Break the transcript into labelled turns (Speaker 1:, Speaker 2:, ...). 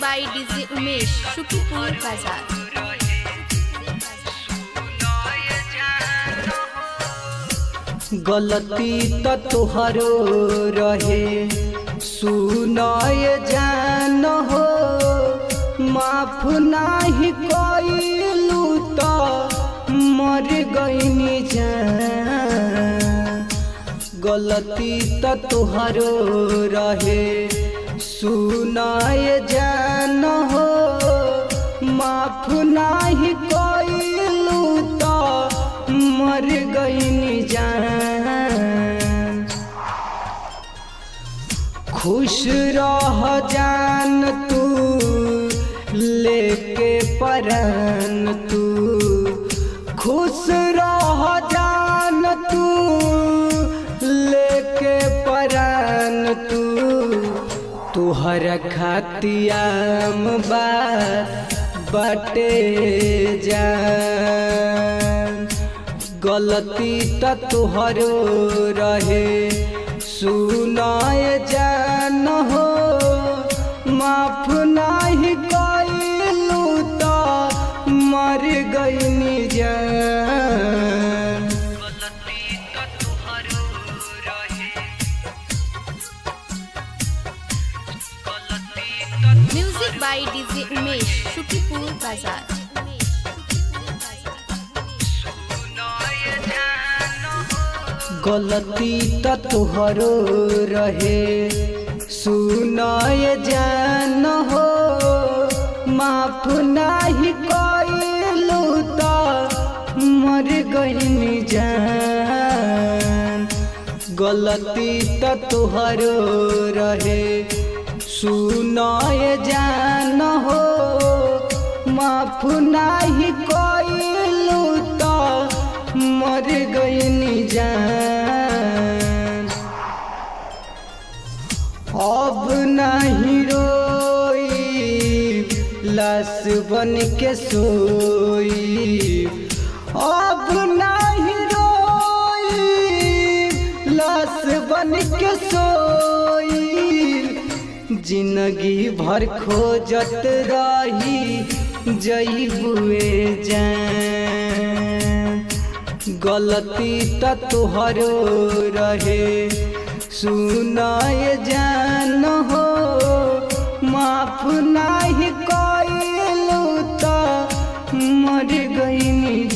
Speaker 1: by DJ Umesh, Shukipur Bazaar.
Speaker 2: गलती त तोहरो रहे सुनय जान हो माफ नाही कइलू त मर गइनी जान गलती त तोहरो रहे सुनय जान हो माफ नाही कइलू त मर गइनी जान खुश रह जान तू लेके परन तू खुश रह जान तू लेके परन तू तुहर खातियाम बात बटे जान गलती त तोहरो रहे सुनाय जान हो माफ नाही कइलू त मर गइनी जान
Speaker 1: Music by DJ Umesh, Shukipur Bazaar.
Speaker 2: गलती त तोहरो रहे सुनाय जान हो माफ नाही कइलू त मर गइनी जान गलती त तोहरो रहे सुनाय जान हो माफ नाही कइलू त मर गइनी जान अब नहीं रोई लाश बन के सोई अब नहीं रोई लाश बन के सोई जिंदगी भर खोजत रही जईबुए जान गलती त तोहरो रहे सुनाय जान हो माफ नाही कइलू त मर गइनी